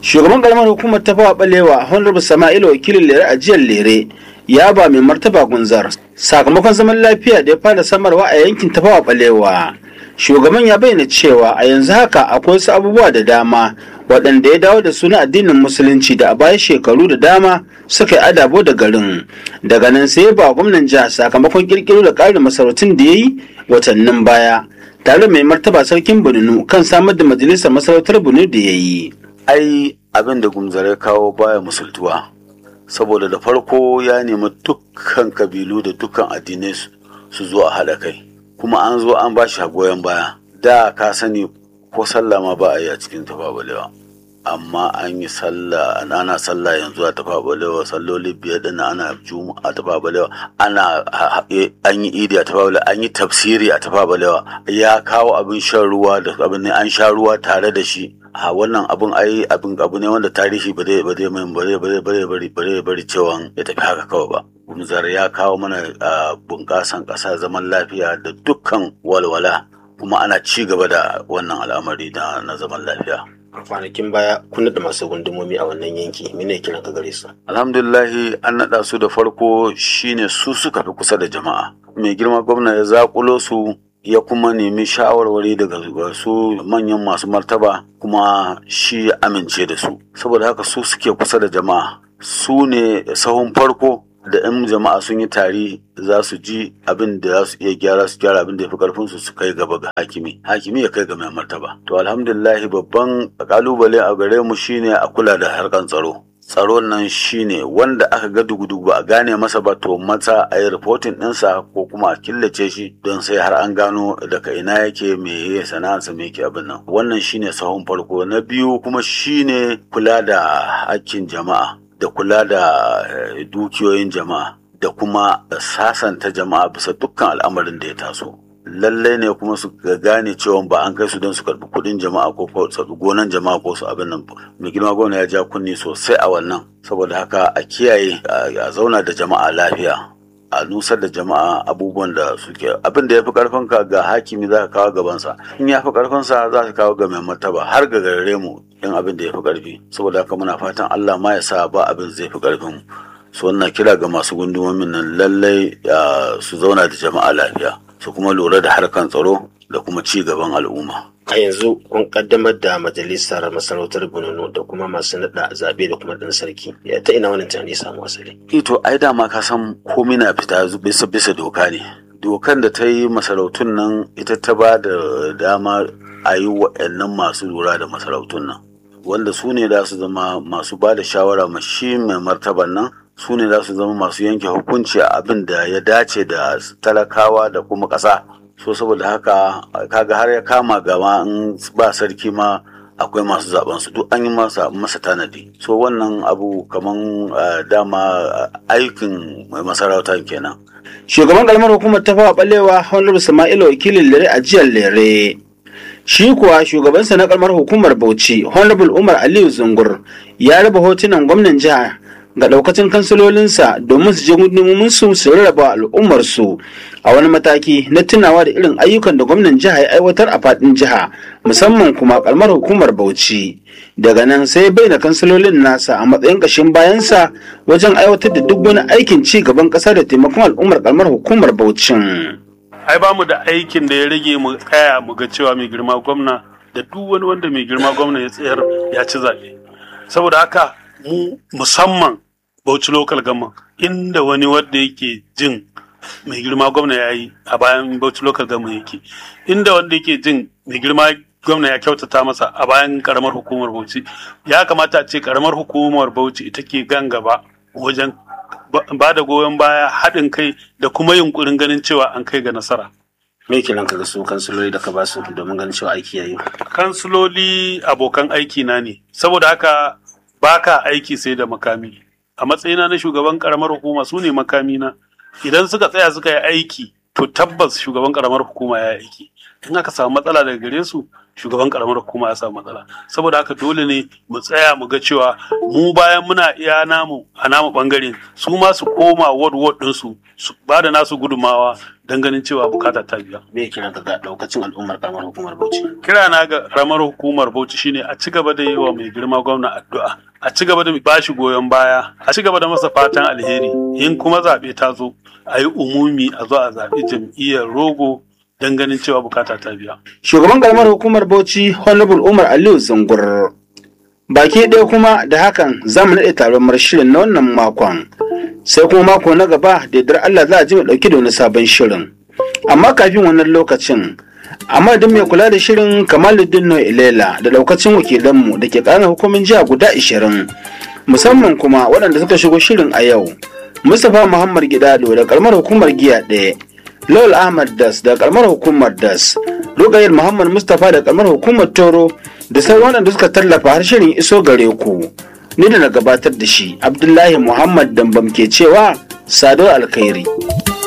shugaban karamar hukumar ta fawa balewa honorable sama'ila wakilin lere a jiyar lere ya ba mai martaba gunzar sakamakon zaman lafiya da ya fara samarwa a yankin ta fawa balewa shugaban ya bayyana cewa a yanzu haka akwai wasu abubuwa da dama waɗanda ya dawo da su na addinin musulunci da a baya shekaru da dama suka yi adabo da garin daga nan sai ba gwamnan jiha sakamakon kirkiro da ƙarin masarautun da ya yi watannin baya tare mai martaba sarkin bununu kan samar da majalisar masarautar bunu da ya yi ai abin da gumzare kawo baya musultuwa saboda da farko ya nemi dukkan kabilu da dukkan addinai su zo a haɗa kai kuma an zo an ba shi goyon baya da ka sani ko sallah ma ba a yi a cikin tafabalewa amma an yi sallah ana sallah yanzu a tafabalewa salloli biyar din ana juma'a a tafabalewa ana an yi idi a tafabalewa an yi tafsiri a tafabalewa ya kawo abin shan ruwa da abin ne an sha ruwa tare da shi a wannan abun ai abin abu ne wanda tarihi ba zai ba zai mai ba zai ba zai bari bari bari cewa ya tafi haka kawai ba gumzar ya kawo mana bunƙasan ƙasa zaman lafiya da dukkan walwala kuma ana ci gaba da wannan al'amari na, na zaman lafiya. a kwanakin baya kun da masu gundumomi a wannan yanki mene kiran ka gare su alhamdulillahi an naɗa su da farko shine su suka fi kusa da jama'a mai girma gwamna ya zakulo su ya kuma nemi shawarwari daga su manyan masu martaba kuma shi ya amince da su saboda haka su suke kusa da jama'a su ne sahun farko da 'yan jama'a sun yi tari za su ji abin da za su iya gyara su gyara abin da ya fi karfin su su kai gaba ga hakimi hakimi ya kai ga mai martaba to alhamdulillah babban kalubale a gare mu shine a kula da harkan tsaro tsaron nan shine wanda aka ga dugu-dugu ba a gane masa ba to mata a yi reporting ɗinsa ko kuma a killace shi don sai har an gano daga ina yake me ya sana'arsa me yake abin nan wannan shine sahun farko na biyu kuma shine kula da hakkin jama'a da kula da dukiyoyin jama'a da kuma sasanta jama'a bisa dukkan al'amarin da ya taso lallai ne kuma su gane cewa ba an kai su don su karbi kudin jama'a ko gonan jama'a ko su abin nan mai girma gwamna ya ja kunni sosai a wannan saboda haka a kiyaye a zauna da jama'a lafiya a nusar da jama'a abubuwan da suke abin da ya fi karfin ka ga hakimi za ka kawo gabansa in ya fi karfin sa za ka kawo ga mai martaba har ga gare mu in abin da ya fi karfi saboda haka muna fatan Allah ma ya sa ba abin zai fi karfin su wannan kira ga masu gundumomin nan lallai su zauna da jama'a lafiya su kuma lura da harkan tsaro da kuma ci gaban al'umma. a yanzu kun kaddamar da majalisar masarautar bununu da kuma masu nada zabe da kuma dan sarki ya ta ina wannan tunani samu asali ito ai dama ka san komai na fita bisa bisa doka ne dokan da ta yi masarautun nan ita ta ba da dama a yi wa'annan masu lura da masarautun nan wanda su ne za su zama masu ba da shawara ma shi mai martaban nan su ne za su zama masu yanke hukunci a abin da ya dace da talakawa da kuma ƙasa so saboda haka kaga har ya kama gama in ba sarki ma akwai masu zaben su duk an yi masa masa tanadi so wannan abu kaman dama aikin masarauta kenan shugaban kalmar hukumar ta fawa balewa honorable sama'ila wakilin lere a jiyar lere shi kuwa shugabansa na kalmar hukumar bauchi honorable umar aliyu zungur ya raba hotunan gwamnan jiha ga daukacin kansilolinsa domin su je gudunmumin su su rarraba al'ummar su a wani mataki na tunawa da irin ayyukan da gwamnan jiha ya aiwatar a fadin jiha musamman kuma kalmar hukumar bauchi daga nan sai bai da kansilolin nasa a matsayin kashin bayansa wajen aiwatar da duk wani aikin ci gaban kasa da taimakon al'ummar kalmar hukumar bauchin ai ba mu da aikin da ya rage mu tsaya mu ga cewa mai girma gwamna da duk wani wanda mai girma gwamna ya tsayar ya ci zaɓe saboda haka mu musamman Bauchi Local Government inda wani wanda yake jin mai girma gwamna ya yi a bayan Bauchi Local Government yake inda wanda yake jin mai girma gwamna ya kyautata masa a bayan karamar hukumar Bauchi ya kamata a ce karamar hukumar Bauchi ita ke gan gaba wajen ba da goyon baya haɗin kai da kuma yunkurin ganin cewa an kai ga nasara. me kiran ka ga su kansiloli da ka ba su domin ganin cewa aiki yayi Kansiloli abokan aiki na ne saboda haka baka aiki sai da makami a matsayina na shugaban karamar hukuma su ne makamina idan suka tsaya suka yi aiki to tabbas shugaban karamar hukuma ya yi aiki in aka samu matsala daga gare su shugaban karamar hukuma ya samu matsala saboda haka dole ne mu tsaya mu ga cewa mu bayan muna iya namu a namu bangare su ma su koma ward ward ɗinsu su ba da nasu gudumawa don ganin cewa bukata ta biya. Me kiran ka ga daukacin al'ummar karamar hukumar Bauchi? Kira na ga karamar hukumar Bauchi shine a ci gaba da yi wa mai girma gwamna addu'a. A ci gaba da ba shi goyon baya, a ci gaba da masa fatan alheri. In kuma zaɓe ta zo, a yi umumi a zo a zaɓi jam'iyyar rogo don ganin cewa bukata ta biya. Shugaban karamar hukumar Bauchi Honorable Umar Aliyu Zungur. Baki ɗaya kuma da hakan za mu naɗe taron marshirin na wannan makon. Sai kuma mako na gaba da yardar Allah za a ji mu ɗauki da wani sabon shirin. Amma kafin wannan lokacin, amma da mai kula da shirin Kamaluddin Ilela da ɗaukacin wakilanmu da ke ƙaranar hukumin jiha guda ashirin. Musamman kuma waɗanda suka shigo shirin a yau. Mustapha Muhammad Gidado da ƙaramar hukumar giya ɗaya. Lawal Ahmad Das da ƙaramar hukumar Das. Rugayar Muhammad Mustapha da ƙaramar hukumar Toro da sauran waɗanda suka tallafa har shirin iso gare ku. Ni da na gabatar da shi Abdullahi Muhammad Dambam ke cewa Sado Alkhairi.